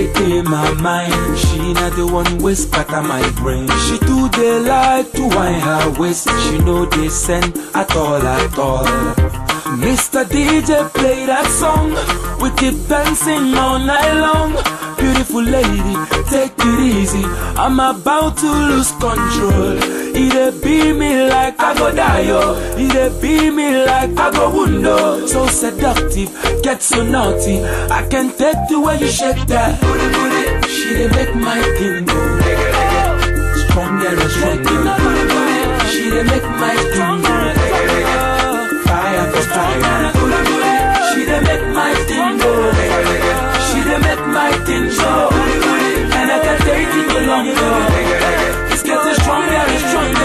they in my mind. She not the one with scatter my brain. She do they like to wind her waist. She know they send at all at all. Mr. DJ play that song. We keep dancing all night long. Beautiful lady, take it easy. I'm about to lose control. It be me like I go die, yo. It be me like I go wundo. So seductive, get so naughty. I can take the way you shake that. Booty, booty. She dey make my thing go. Stronger and stronger. She dey make my thing go. Fire for fire. She dey make my thing go. She dey make my thing go. And I can take it no longer. It's getting stronger and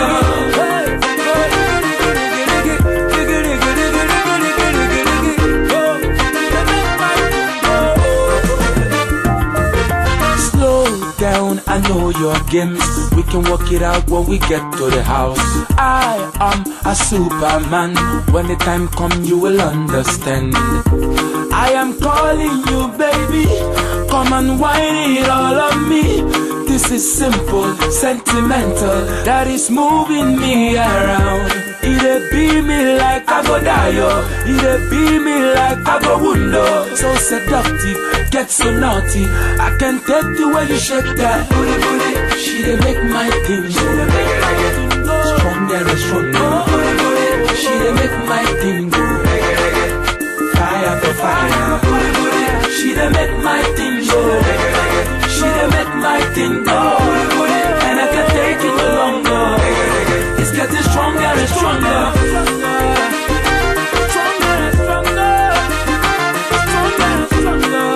stronger. Slow down, I know your games. We can work it out when we get to the house. I am a superman. When the time come, you will understand. I am calling you, baby. Come and whine it all on me. This is simple, sentimental. That is moving me around. It be me like I go die, yo. It be me like I go wundo. So seductive, get so naughty. I can take the way you shake that booty, booty. She dey make my thing go stronger and stronger. She dey make my thing go fire for fire. She dey make my thing go. She dey make my thing go. And I can take it no longer. It's getting stronger and stronger. Stronger and stronger. Stronger and stronger.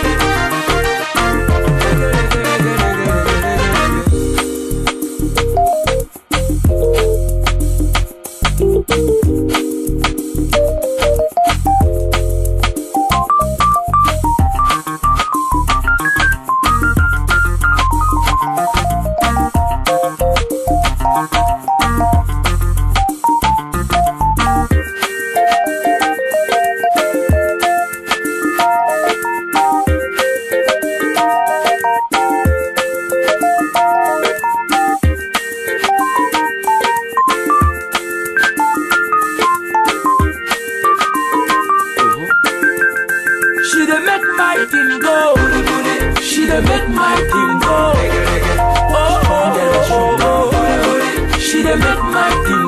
She dey make my thing go. She dey make my thing go. Oh, oh, oh, oh, oh. She dey make my thing